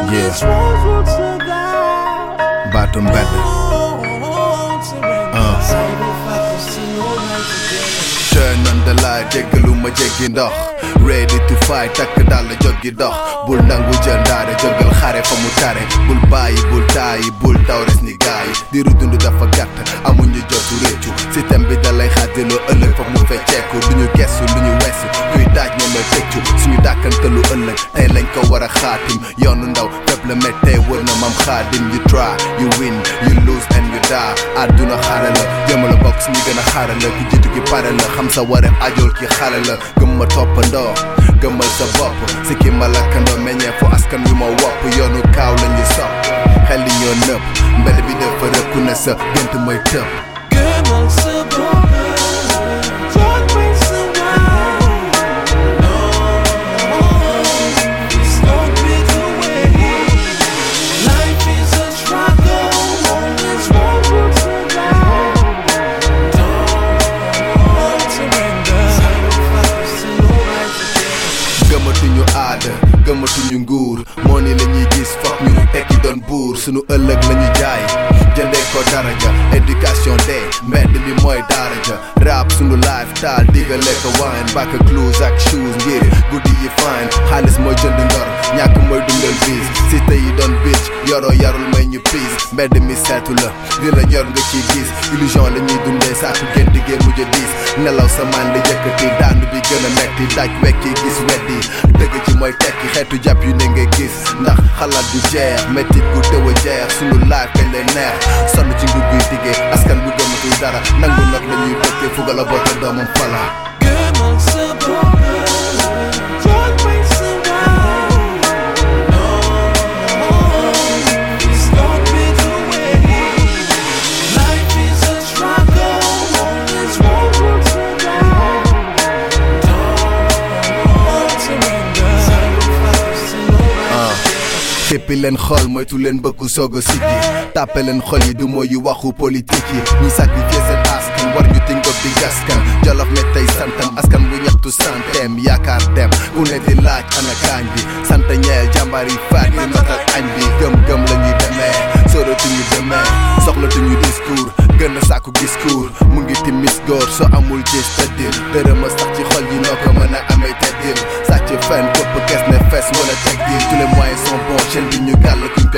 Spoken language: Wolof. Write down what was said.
Yeah. baatu mbedd turn on the light jéggalu ma jéggi ndox ready to fight takk dal joggi dox bul nangu jël ndaare jógal xare fa mu tare bul bàyyi bul taayi bul daw res ni gaay diiru dund dafa gàtt amuñu jotu réccu système bi dalay xaddiloo ëllëg fa mu fecceeku duñu gestu lu ñu weesu kuy daaj ñoom la tëccu suñu dàkkantalu ëllëg tey lañ ko war a xaatim yoonu ndaw fépp la méttee wër na mam xaadim you try you win you lose and you die àdduna xare la jëmala bokk suñu gën a xare la ku jiitu gi pare la xam sa wareef ajool ki xale la gëm ma toppandoo gëmal sa bopp si ki ma lakkandoo meññee fu askan wi ma wopp yoonu kaaw la ñu sopp xel yi ñoo nëpp mbedd bi dafa rëkku ne sa gént mooy tëb Gëmal sa bopp jóg bay sa waar It's not be the way Life is a struggle Always one will survive Don't surrender Sacrifice to your life gëmatuñu aada gëmatuñu nguur moo ni la ñuy gis foog ñu tekki doon buur sunu ëllëg la ñu jaay jëndee ko daraja éducation de mbedd bi mooy daraja rap sunu lifestyle digale ko wine back clothes ak shoes ngir guddi yi fine xaalis mooy jënd ngor ñàkk mooy dundal bis cité yi doon bitch yoroo yarul may ñu piis mbedd mi seetu la li la ñor nga ciy gis illusion la ñuy dundee saaku gën diggee mujj a diis nelaw sa man di yëkkati daanu bi gën a metti daj wekki gis weddi dëgg ci mooy tekki xeetu jàpp yu ne nga gis ndax xalaat du jeex métti gu tëw a jeex sunu laaj kañ lay neex sonn ci nguur guy diggee askan bu gëmatul dara nangu nag la ñuy dëkkee fuga la boota doomam fala Gëmal sa bopp jóg bay sa waar It's not be the way Life is a struggle Always one will survive Don't surrender Sacrifice to your life xippi leen xol moytu leen bëgg soog a siggi tàppe leen xol yi du mooyu waxu politique yi ñi sacrifier seen askan war ñu tingob di gaskan jolof ne tey santam askan bu ñaxtu santem yaakaar dem ku ne di laaj ana kaañ bi sant ñeel jàmbaar yi faat yi matal añ bi gëm-gëm la ñuy demee sóoratuñu demee soxlatuñu discours gën a sàkku discours mu ngi timis góor soo amul gis tëddil dërëm